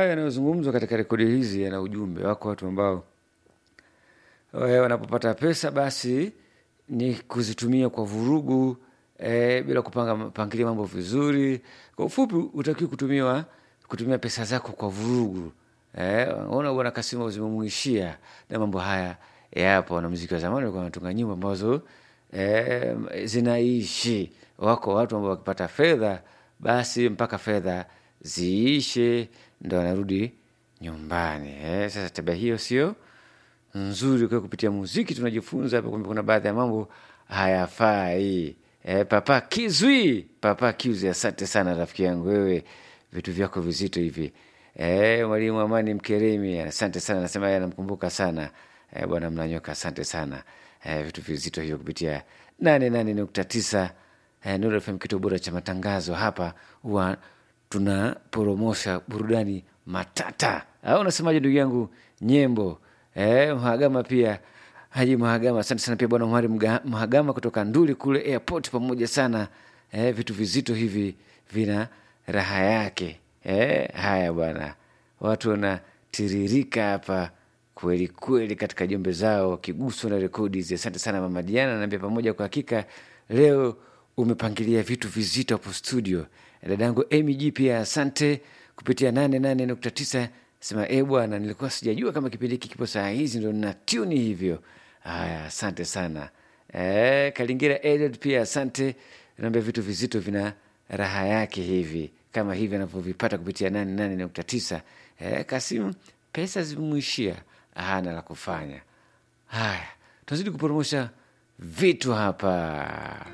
hayo yanayozungumzwa katika rekodi hizi yana ujumbe. Wako watu ambao eh, wanapopata pesa basi ni kuzitumia kwa vurugu eh, bila kupanga pangilia mambo vizuri. Kwa ufupi, utakiwa kutumiwa kutumia pesa zako kwa vurugu. Eh, ona bwana Kasimu zimemuishia na mambo haya yapo. Wanamuziki wa zamani walikuwa wanatunga nyimbo ambazo eh, zinaishi. Wako watu ambao wakipata fedha basi mpaka fedha ziishe ndo wanarudi nyumbani. Eh, sasa tabia hiyo sio nzuri. Kwa kupitia muziki tunajifunza hapa kwamba kuna baadhi ya mambo hayafai. E, Papa Kizwi, Papa Kizwi, asante sana rafiki yangu wewe, vitu vyako vizito hivi. E, mwalimu Amani Mkeremi, asante sana, nasema yeye anamkumbuka sana e, bwana Mnanyoka, asante sana e, vitu vizito hivyo kupitia nane nane nukta tisa e, Nuru FM, kituo bora cha matangazo. Hapa huwa tunaporomosha burudani matata, au unasemaje ndugu yangu Nyembo? Eh, Mhagama pia Haji Mhagama, asante sana pia bwana Umari Mga- Mhagama kutoka Nduli kule airport, pamoja sana eh, vitu vizito hivi vina raha yake eh, haya bwana, watu wanatiririka hapa kweli kweli katika jumbe zao wakiguswa na rekodi hizi. Asante sana mama Diana, naambia pamoja, kwa hakika leo umepangilia vitu vizito hapo studio. Dadangu Amy G pia asante kupitia nane nane nukta tisa sema e bwana, nilikuwa sijajua kama kipindi hiki kipo saa hizi, ndo na tuni hivyo. Haya, asante sana e, Kalingira Edward pia asante, naambia vitu vizito vina raha yake hivi kama hivi anavyovipata kupitia nane nane nukta tisa. E, Kasimu pesa zimemwishia, hana la kufanya. Haya, tunazidi kupromosha vitu hapa.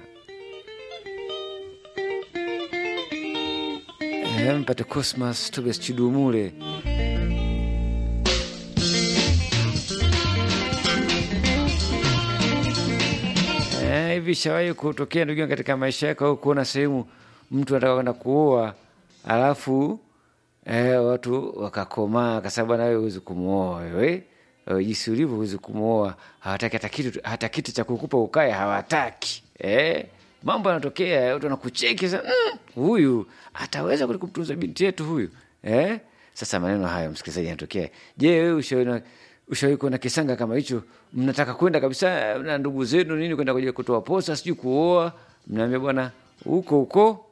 Eh, mpate Cosmas Tobias Chidumule Eh, hivi shawahi kutokea ndugu yangu katika maisha yako au kuona sehemu mtu anataka kwenda kuoa alafu eh, watu wakakomaa kwa sababu nawe huwezi kumwoa wewe Eh, jinsi ulivyo huwezi kumwoa hawataki hata kitu hata kiti cha kukupa ukae hawataki eh, mambo yanatokea watu wanakucheki sasa mm, huyu ataweza kweli kumtunza binti yetu huyu eh? Sasa maneno hayo msikilizaji yanatokea. Je, wewe ushawahi ushawahi kuona kisanga kama hicho? Mnataka kwenda kabisa na ndugu zenu nini kwenda kuja kutoa posa sijui kuoa, mnaambia bwana huko huko,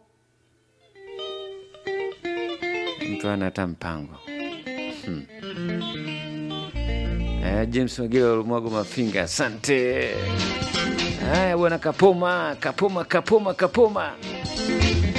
mtu ana hata mpango hmm. Eh, James Magila Lumwago Mafinga, asante. Haya bwana, Kapoma, Kapoma, Kapoma, Kapoma.